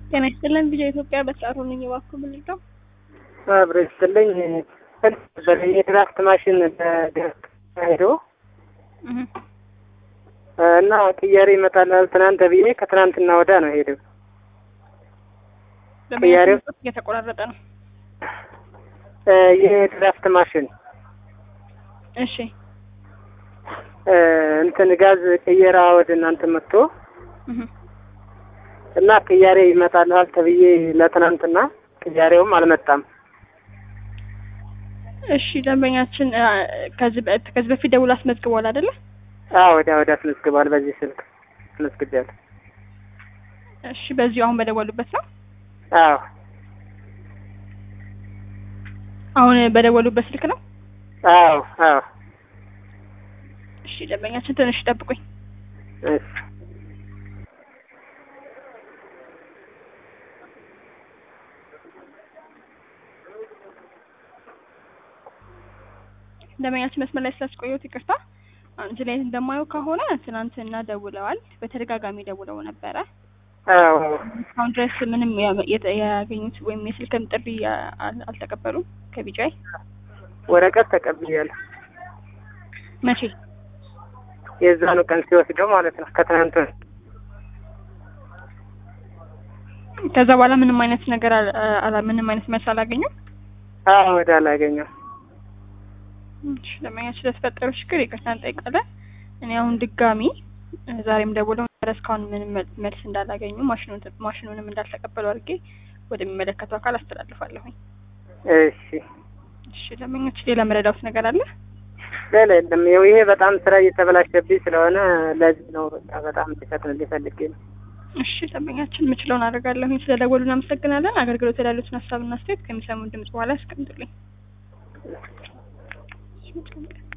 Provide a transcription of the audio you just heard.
ጤና ይስጥልን ቪዲዮ ኢትዮጵያ በሰዓቱ ነኝ እባክዎ ምንድን ነው? አብረ ይስጥልኝ የድራፍት ማሽን በድረስ ሄዶ እህ እና ቅያሬ ይመጣላል ትናንት ብዬ ከትናንትና ወዳ ነው ሄደው ቅያሬው እየተቆራረጠ ነው። የድራፍት ማሽን እሺ እንትን ጋዝ ቅየራ ወደ እናንተ መጥቶ እህ እና ቅያሬ ይመጣልሃል ተብዬ ለትናንትና ቅያሬውም አልመጣም። እሺ ደንበኛችን አ፣ ከዚህ በ- ከዚህ በፊት ደውሎ አስመዝግቧል አይደለ? አዎ ወዲያ ወዲያ አስመዝግቧል። በዚህ ስልክ አስመዝግቤያለሁ። እሺ በዚሁ አሁን በደወሉበት ነው? አዎ አሁን በደወሉበት ስልክ ነው? አዎ አዎ እሺ ደንበኛችን ትንሽ ጠብቁኝ። እሺ ደንበኛችን መስመር ላይ ስላስቆየሁት ይቅርታ። አንድ ላይ እንደማየው ከሆነ ትናንትና ደውለዋል። በተደጋጋሚ ደውለው ነበረ። አዎ እስካሁን ድረስ ምንም ያ- የተ- ያገኙት ወይም የስልክም ጥሪ አ- አል- አልተቀበሉም ከቢጫይ ወረቀት ተቀብያለሁ። መቼ? የዛኑ ቀን ሲወስደው ማለት ነው ከትናንት ወዲያ። ከዛ በኋላ ምንም አይነት ነገር አል- አላ- ምንም አይነት መልስ አላገኙም። አዎ ወደ አላገኘው እሺ ደንበኛችን ስለተፈጠረው ችግር ይቅርታ እንጠይቃለን። እኔ አሁን ድጋሚ እ፣ ዛሬም ደውለው ነበረ እስካሁን ምንም መል- መልስ እንዳላገኙ ማሽኑን ማሽኑንም እንዳልተቀበሉ አድርጌ ወደሚመለከተው አካል አስተላልፋለሁኝ። እሺ እሺ ደንበኛችን ሌላ መረዳውት ነገር አለ? ሌላ የለም። ይኸው ይሄ በጣም ስራ እየተበላሸብኝ ስለሆነ ለዚህ ነው በቃ በጣም እንዲፈጥንልኝ ፈልጌ ነው። እሺ ደንበኛችን የምችለውን አደርጋለሁኝ። ስለደወሉ እናመሰግናለን። አገልግሎት ያሉትን ሀሳብና አስተያየት ከሚሰሙን ድምጽ በኋላ ያስቀምጡልኝ።